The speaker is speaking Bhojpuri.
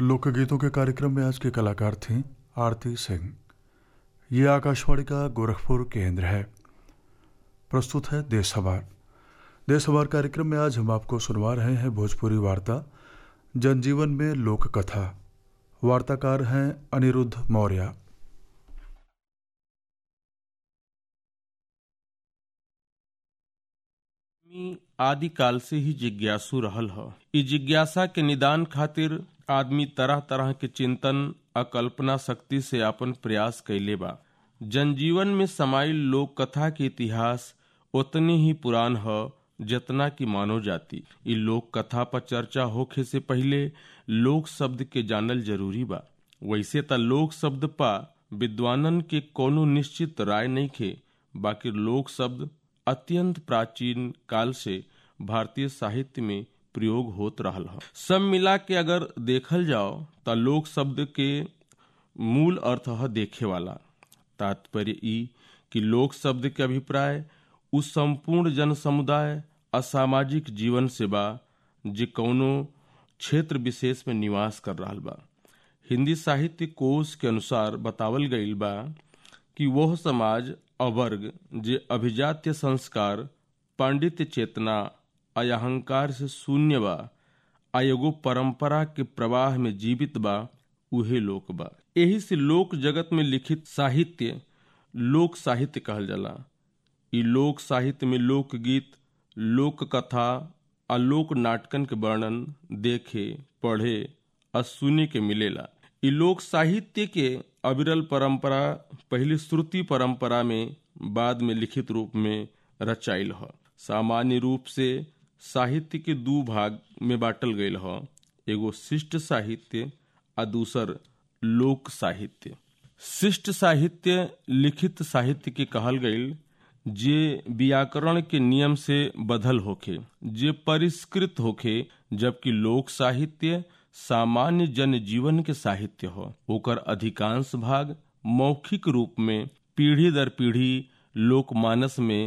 लोकगीतों के कार्यक्रम में आज के कलाकार थीं आरती सिंह ये आकाशवाणी का गोरखपुर केंद्र है प्रस्तुत है देशहवार देशहवार कार्यक्रम में आज हम आपको सुनवा रहे हैं भोजपुरी वार्ता जनजीवन में लोक कथा वार्ताकार हैं अनिरुद्ध मौर्य आदमी आदि काल से ही जिज्ञासु रहल ह इ जिज्ञासा के निदान खातिर आदमी तरह तरह के चिंतन आ कल्पना शक्ति से अपन प्रयास कैले बा जनजीवन में समाइल लोक कथा के इतिहास उतने ही पुरान ह जितना की मानव जाति इ लोक कथा पर चर्चा होखे से पहिले लोक शब्द के जानल जरूरी बा वैसे त लोक शब्द पा विद्वानन के कोनो निश्चित राय नहीं खे बाकी लोक शब्द अत्यंत प्राचीन काल से भारतीय साहित्य में प्रयोग होत रहल ह सब मिला के अगर देखल जाओ त लोक शब्द के मूल अर्थ ह देखे वाला तात्पर्य ई कि लोक शब्द के अभिप्राय उस संपूर्ण जन समुदाय असामाजिक जीवन से बा जे कौनो क्षेत्र विशेष में निवास कर रहा बा हिंदी साहित्य कोश के अनुसार बतावल गईल बा कि वह समाज अवर्ग जे अभिजात्य संस्कार पांडित्य चेतना आ अहंकार से शून्य बा आ एगो परंपरा के प्रवाह में जीवित बा उहे लोक बा एही से लोक जगत में लिखित साहित्य लोक साहित्य कहल जाला इ लोक साहित्य में लोकगीत लोक कथा आ लोक नाटकन के वर्णन देखे पढ़े आ सुने के मिलेला इ लोक साहित्य के अविरल परंपरा पहली श्रुति परंपरा में बाद में लिखित रूप में रचाइल ह सामान्य रूप से साहित्य के दू भाग में बांटल गईल ह एगो शिष्ट साहित्य आ दूसर लोक साहित्य शिष्ट साहित्य लिखित साहित्य के कहल गईल जे व्याकरण के नियम से बदल होखे जे परिष्कृत होखे जबकि लोक साहित्य सामान्य जन जीवन के साहित्य हो ओकर अधिकांश भाग मौखिक रूप में पीढ़ी दर पीढ़ी लोकमानस में